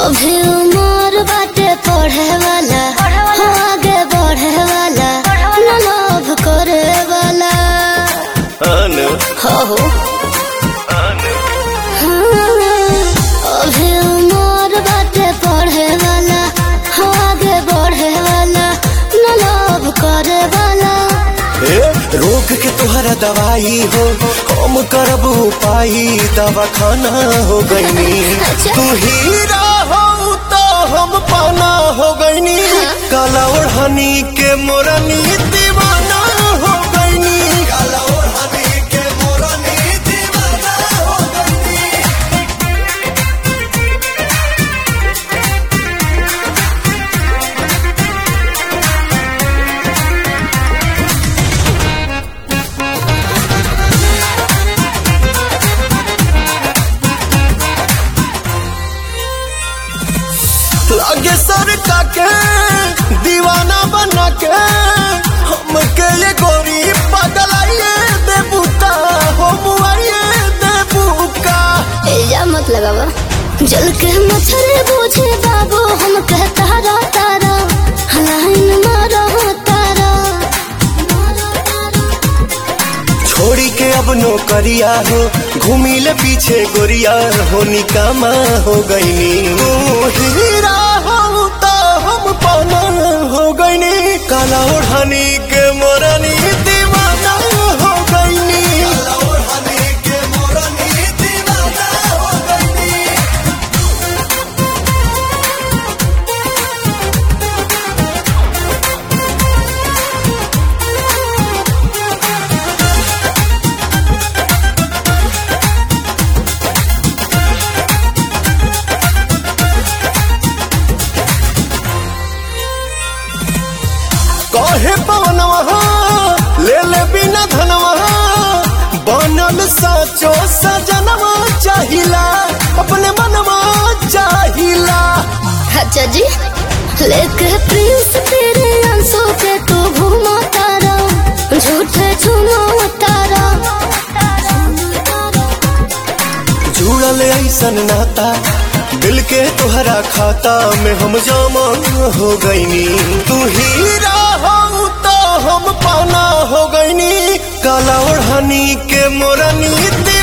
अभी उमर बाटे पढ़े वाला हो आगे बढ़े वाला न लोभ करे वाला अनु हो हो अनु हाँ, अभी उमर बाटे पढ़े वाला हो आगे बढ़े वाला न लोभ करे वाला ए, रोग के तुहरा दवाई हो हम करब उपाई दवा खाना हो गईनी अच्छा। तू हीरा हो तो हम पाना हो गईनी हाँ। काला ओढ़नी के मोरनी दीवाना हो गईनी काला ओढ़नी के मोरनी दीवाना हो गईनी लागे सर के दीवाना बना के हमके ये गोरी पगलाइए देबूता हो मुआइए देबूका एजा मत लगावा जल के मच्छर बूझे बाबू हम कहता रा तारा हलाइन मारा तारा छोड़ी के अब नौकरिया हो घूमी ले पीछे गोरिया हो निकामा हो गईनी तू हीरा हो तो हम पाना हो गईनी काला ओढ़नी के मोरनी दीवाना हो गईनी काला ओढ़नी के मोरनी दीवाना हो गईनी कहे पवनवा ले ले बिना धनवा बनल साचो सजनवा चाहिला अपने मनवा चाहिला अच्छा जी लेके प्रिंस तेरे अंशों पे तू घूमा तारा झूठे झूमो तारा जुड़ल ऐसन नाता दिल के तुहरा खाता में हम जमा हो गईनी तू हीरा हो तो हम पाना हो गईनी काला ओढ़नी के मोरनी